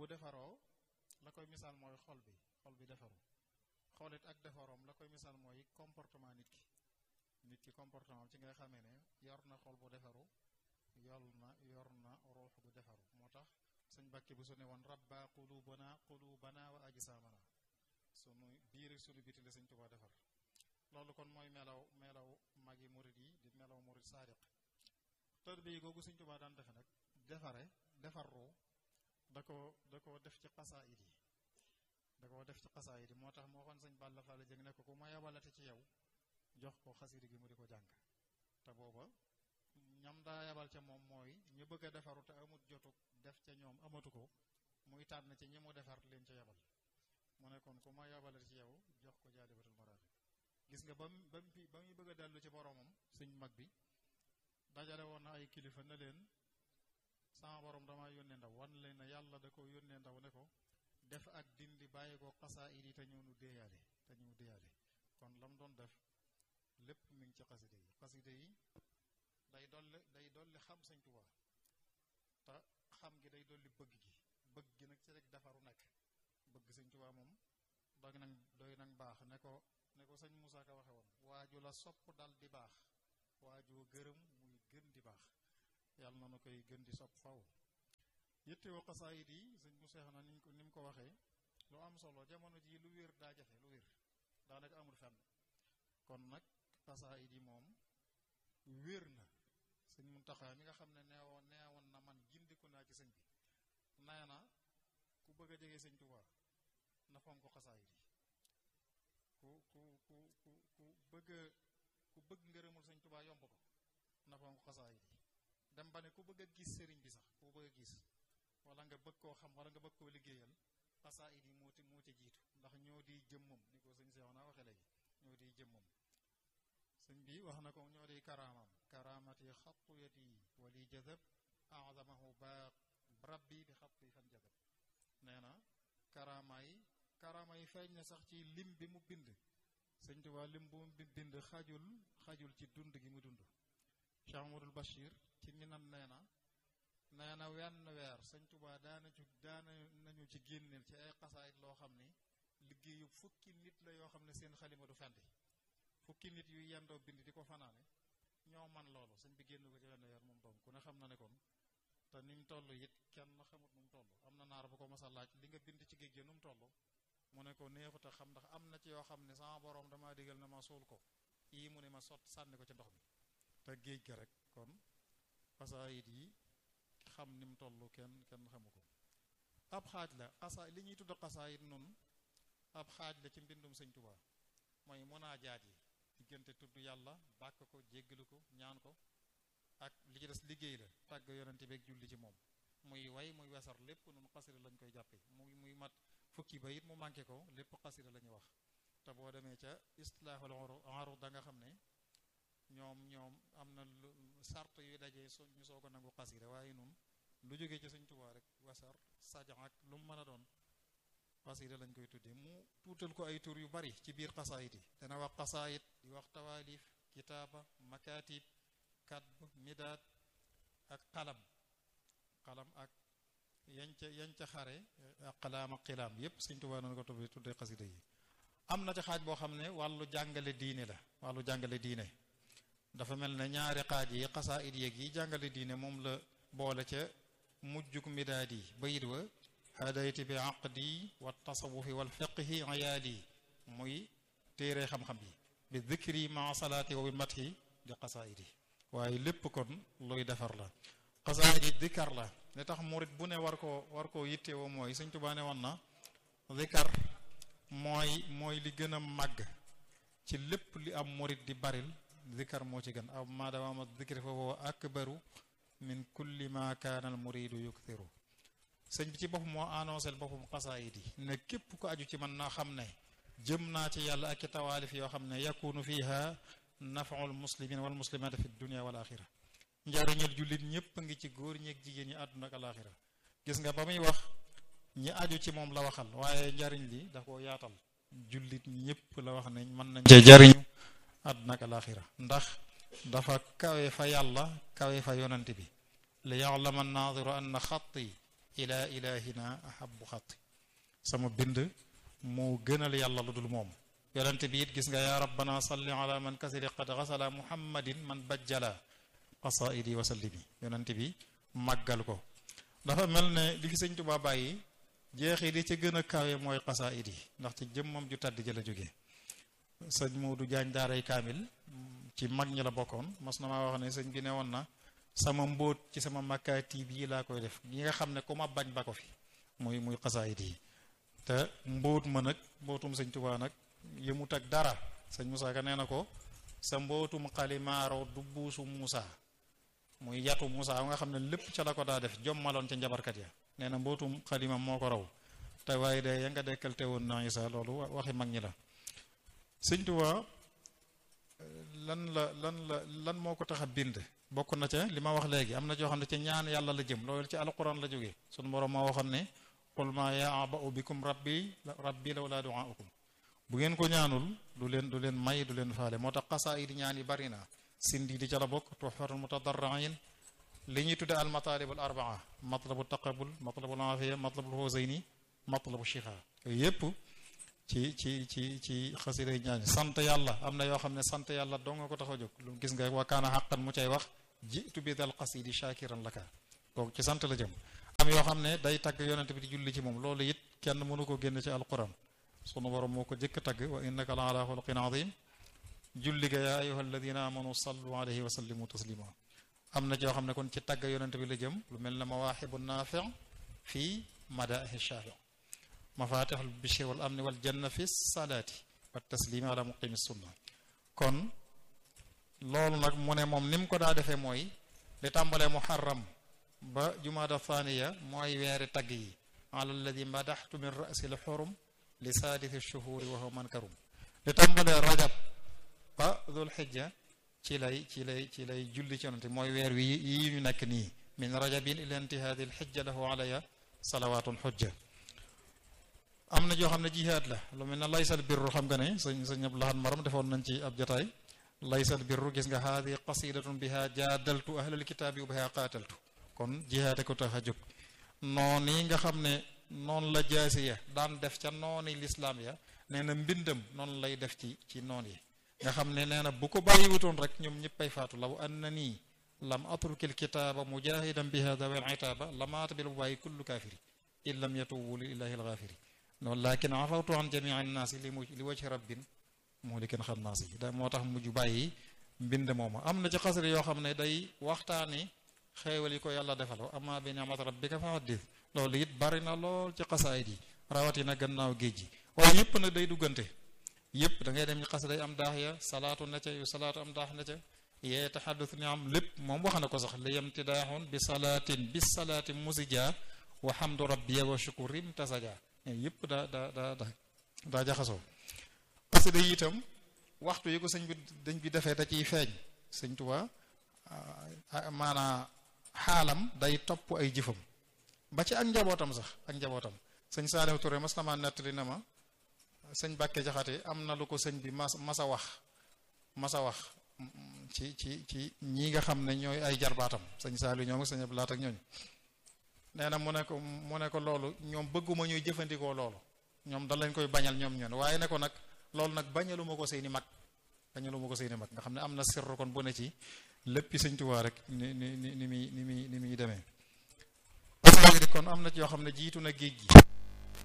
bu defaroo la koy misaal mooy xol bi xol bi defaru xolit ak defaroom la koy misaal mooy comportement nit ki nit ki comportement ci ngay xamee ne yor na xol bu defaru yol na yor na ruux gu defaru moo tax sëñ Bakki bu su ne woon rabba qulubana qulubana wa ajsamana sunu biir sunu biti la sëñ Tuubaa defar loolu kon mooy melaw melaw magi murid yi di melaw murid saadiq tër bi googu sëñ Tuubaa daan defe nag defare defar ruu da ko da ko def ci xasaayid yi da ko def ci xasaayid yi moo tax moo xoon sëñ Balla Fall jëng ne ko ku ma yabalate ci yow jox ko xasida gi mu di ko jàng te booba ñam daa yabal ca moom mooy ñu bëgg a defaru te amut jotuk def ca ñoom amatu ko muy tànn ci ñi mu defar leen ca yabal mu ne kon ku ma yabalate ci yow jox ko jaalibatul maraaxib gis nga ba mu ba mu ba muy bëgg a dellu ci boromam sëñ mag bi dajale woon na ay kilifa ne leen sama borom dama yónnee ndaw wan leen ne yàlla da ko yónnee ndaw ne ko def ak dindi bàyyi ko xasaayid yi te ñëw nu déeyaale te ñëw déeyaale kon lam doon def lépp mi ngi ci xaside yi xaside yi day dolli day dolli xam sëñ Tuubaa te xam gi day dolli bëgg gi bëgg gi nag ci rek defaru nekk bëgg sëñ Tuubaa moom doy nag doy nag baax ne ko ne ko sëñ Moussa Ka waxe woon waaju la sopp dal di baax waajoo gërëm muy gën di baax yàlla na nu koy gën di sopp faw yittewoo xasaayid yi sëñ mu seex na ni ko ni mu ko waxee lu am solo jamono ji lu wér daa jafe lu wér daanaka amul fenn kon nag xasaayid yi moom wér na sëñ Muntaxa mi nga xam ne neewoon neewoon na man gindiku naa ci sëñ bi nee na ku bëgg a jege sëñ Tuubaa na fonk xasaayid yi ku ku ku ku ku bëgg ku bëgg ngërëmul sëñ Tuubaa yomb ko na fonk xasaayid yi dem ba ne ku bëgg a gis sëriñ bi sax ku bëgg a gis wala nga bëgg koo xam wala nga bëgg koo liggéeyal xasaayid yi moo ci moo ci jiitu ndax ñoo di jëmmam ni ko sëñ Seex naa waxe léegi ñoo di jëmmam sëñ bi wax na ko ñoo di karaamam karaamati xattu yadi wali jazab azamahu ba rabbi bi xattu yi fan jazab nee na karaama yi karaama yi feeñ na sax ci lim bi mu bind sëñ Tuubaa lim bu mu bind xajul xajul ci dund gi mu dund Cheikh Amadou Bachir ci minam nee na nee na wenn weer sëñ Tuubaa daana ci daana nañu ci génneel ci ay xasaayit loo xam ni liggéeyu fukki nit la yoo xam ne seen xalima du fendi fukki nit yu yendoo bind di ko fanaane ñoo man loolu sëñ bi génn ko ci wenn weer moom doom ku ne xam na ne kon te ni mu toll it kenn xamut nu mu toll am na naar bu ko mas a laaj li nga bind ci géej gi nu mu toll mu ne ko neexut a xam ndax am na ci yoo xam ne sama borom damaa digal na ma suul ko yii mu ne ma sot sànni ko ci ndox mi te géej ga rek kon xasaayit yi xam ni mu toll kenn kenn xamu ko ab xaaj la xasa li ñuy tudd xasaayit nun ab xaaj la ci mbindum sëñ Tuubaa mooy munaajaat yi diggante tudd yàlla bàkk ko jéggalu ko ñaan ko ak li ci des liggéey la tàgg yonente beeg julli ci moom muy way muy wesar lépp nun xasida lañ koy jàppe muy muy mat fukki ba it mu manqué ko lépp xasida la ñuy wax te boo demee ca istilaahul arud da nga xam ne ñoom ñoom am na lu sart yuy dajee so ñu soog a nangu xasida waaye nun lu jógee ci Sëñ Tuubaa rek wasar sajan ak lu mu mën a doon xasida lañ koy tuddee mu tuutal ko ay tur yu bari ci biir xasaayit yi dana wax xasaayit di wax tawaalif kitaaba makatib kadb midaad ak xalam xalam ak yañ ca yañ ca xare ak xalaam ak xilaam yépp Sëñ Tuubaa noonu ko tuddee tuddee xasida yi am na ci xaaj boo xam ne wàllu jàngale diine la wàllu jàngale diine dafa mel ne ñaari xaaj yi xasaayid yeeg yi jàngale diine moom la boole ca mujjuk midaad yi bayit wa hadayti bi aqdi wa tasawufi wal fiqhi ayaali muy téere xam-xam yi bi dhikri ma salaati wa bi mathi di xasaayid yi waaye lépp kon luy defar la xasaayid yi dikar la li tax murit bu ne war koo war koo yittewoo mooy Sëñ Tuubaa ne woon na dikar mooy mooy li gën a màgg ci lépp li am murit di baril zikar moo ci gën aw maadawama zikri fa huwa akbaru min kulli ma kaana al muridu yukthiru sëñ bi ci bopp moo annoncé boppam xasaayid yi ne képp ko aju ci man naa xam ne jëm naa ci yàlla ak i tawaalif yoo xam ne yakunu fiha nafaul muslimin wal muslimaati fi dunia wal axira njariñal jullit ñépp ngi ci góor ñeeg jigéen ñi àdduna ak alaxira gis nga ba muy wax ñi aju ci moom la waxal waaye njariñ li da ko yaatal jullit ñépp la wax ne mën nañ cee jariñu àdduna ak alaxira ndax dafa kawe fa yàlla kawe fa yonante bi li ya'lama an-naadiru anna xatti ila ilahina ahabu xatti sama bind moo gënal yàlla lu dul moom yonente bi it gis nga yaa rabbana salli ala man kasiri qad xasala muhammadin man bajjala qasaidi wa sallimi yonente bi màggal ko dafa mel ne li fi sëñ Tuubaa bàyyi jeexi di ca gën a kawe mooy qasaid yi ndax ci jëmmam ju tàdd ji la jóge sëñ Moodu Jaañ daaray kaamil ci mag ñi la bokkoon mas na maa wax ne sëñ bi ne woon na sama mbóot ci sama makkaati bii laa koy def yi nga xam ne ku ma bañ ba ko fi muy muy qasaid yi te mbóot ma nag mbóotum sëñ Tuubaa nag yëmut ak dara sëñ Moussa Ka nee na ko sa mbootum xalimaaro du buusu Moussa muy yatu Moussa nga xam ne lépp ca la ko daa def jommaloon ca njabarkat ya nee na mbootum xalima moo ko raw te waaye de ya nga dekkal te woon na Isa loolu waxi mag ñi la sëñ Tuubaa lan la lan la lan moo ko tax a bind bokk na ca li ma wax léegi am na joo xam ne ca ñaan yàlla la jëm loolu ci alquran la jógee sunu borom moo waxoon ne qul ma yaaba'u bikum rabbi rabbi lawla du'aukum bu ngeen ko ñaanul du leen du leen may du leen faale moo tax xasaayid ñaan yi bari na sindi di ca la bokk tuhfatul mutadarriin li ñuy tudde al matalibul arbaa matlabu taqabul matlabul afiya matlabul husayni matlabu shifa yooyu yépp ci ci ci ci xasida ñaan sant yàlla am na yoo xam ne sant yàlla doo nga ko tax a jóg lu gis nga wa kaana xaqan mu cay wax jitu bi dal qasidi shakiran laka kooku ci sant la jëm am yoo xam ne day tagg yonent bi di julli ci moom loolu it kenn mënu ko génn ci alquran sunu borom moo ko jëkk tagg wa innaka la ala xuluqin azim julli ga yaa ayuha alladina amanu sallu alayhi wa sallimu taslima am na joo xam ne kon ci tagg yonent bi la jëm lu mel ne mawaaxibu naafi fii madaahi shaafi mafatixul bishri wal amni wal janna fi salaati wa taslimi ala muqimi sunna kon loolu nag mu ne moom ni mu ko daa defee mooy li tàmbalee muharram ba jumaada thaniya mooy weeri tagg yi ala alladi madaxtu min rasi l xurum li saadisi shuhuri wa huwa mankarum li tàmbalee rajab ba dul xijja ci lay ci lay ci lay julli ci yonante mooy weer wi yi ñu nekk nii min rajabin ila intihaadi l xijja lahu alaya salawatun xujja am na joo xam ne jihaad la lu mel ne laysal birru xam nga ne sëñ sëñ ab laxan maram defoon nañ ci ab jotaay laysal birru gis nga haadi qasidatun biha jaadaltu ahlal kitaabi wa biha qaataltu kon jihaate ko tax a jóg noon yi nga xam ne noonu la jaasi ya daan def ca nooni lislaam ya nee na mbindam noonu lay def ci ci noon yi nga xam ne nee na bu ko bàyyiwutoon rek ñoom ñëppay faatu law anna nii lam atrukil kitaaba mujahidan biha dawel itaaba lamaata bil waayi kullu kaafiri in lam yatubu lillahi algaafiri noonu lakin afawtu an jamii annaasi li mu li wajhi rabbin moo li kenn xam naasi da moo tax mujj bàyyi mbind mooma am na ci xasri yoo xam ne day waxtaani xeewal yi ko yàlla defal amma bi ni'mat rabbika fa haddith loolu it bari na lool ci xasaayid yi rawatina gannaaw géej gi waaye yëpp nag day duggante yëpp da ngay dem ci xas day am daax ya salaatu na ca yu salaatu am daax na ca yee taxaddus ni am lépp moom wax na ko sax li yam tidaaxun bi salaatin bi salaati musija wa hamdu rabbiya wa shukurim tasaja yëpp daa daa daa daa daa jaxasoo xasida yi itam waxtu yi ko sëñ bi dañ bi defee da ciy feeñ sëñ Tuubaa maanaa xaalam day topp ay jëfam ba ci ak njabootam sax ak njabootam sëñ Saaliw Ture mas na ma nettali na ma sëñ Bàkke Jaxate am na lu ko sëñ bi mas masa wax masa wax ci ci ci ñi nga xam ne ñooy ay jarbaatam sëñ Saaliw ñoom ak sëñ Abdu Laat ak ñooñu nee na mu ne ko mu ne ko loolu ñoom bëgguma ñuy jëfandikoo loolu ñoom da lañ koy bañal ñoom ñoon waaye ne ko nag loolu nag bañaluma ko seeni mag bañaluma ko seeni mag nga xam ne am na sirru kon bu ne ci léppi sëñ Tuubaa rek ni ni ni ni muy ni muy ni muy demee kon am na ci yoo xam ne jiitu na géej gi